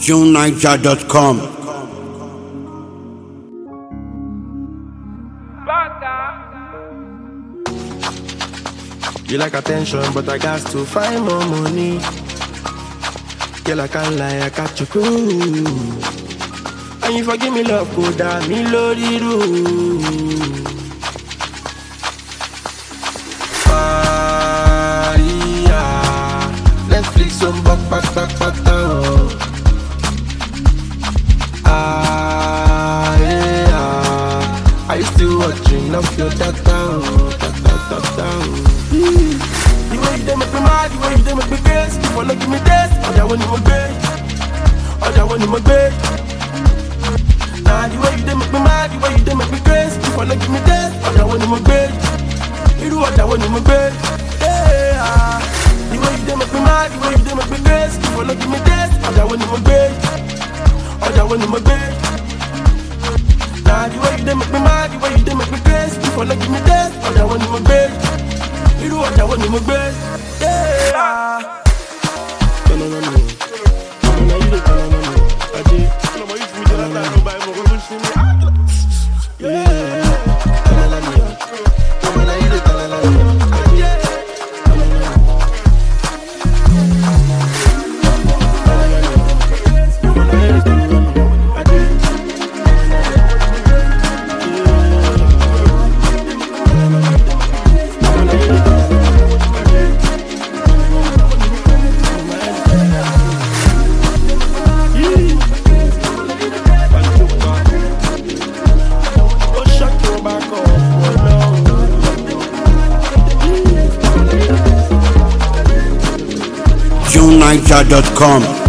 JuneNiger.com. You like attention, but I got to find more money. Girl, I can't lie, I got you cool. And you forgive me love, go down me lórí rú. Maria, Netflix on back, back, back, back down. Ah, yeah. Are you still watching off your data? Data, data. The way you dey make me mad, the way you dey make me crazy. You wanna give me this, ọjà wo ni mo gbé? ọjà wo ni mo gbé? Nah, the way you dey make me mad, the way you dey make me crazy. You wanna give me this, ọjà wo ni mo gbé? Irú ọjà wo ni mo gbé? Yeah, ah. The way you dey make me mad, the way you dey make me crazy. You wanna give me this, ọjà wo ni mo gbé? ọjà wo ni mo gbé? Nah, the way you dey make me mad, the way you dey make me crazy. You wanna give me this, ọjà wo ni mo gbé? irú ọjà wo ni mo gbé. Yeah. Tọ́nà náà mi, tọ́nà náà yìí lè tọ́nà náà mi, ajé. Ọlọ́mọ yìí fún mi jẹ́ látàrí ọba ẹ̀mọ́ kó ṣe mí. Yeah. Tọ́nà náà mi, tọ́nà náà yìí lè tọ́nà náà mi, ajé. Tọ́nà náà mi. Tọ́nà náà mi, tọ́nà náà yìí lè tọ́nà náà mi, ajé. Ó ṣọ́ọ̀kì wọn bá kọ̀ ọ̀pọ̀ náà. JuneNiger.com.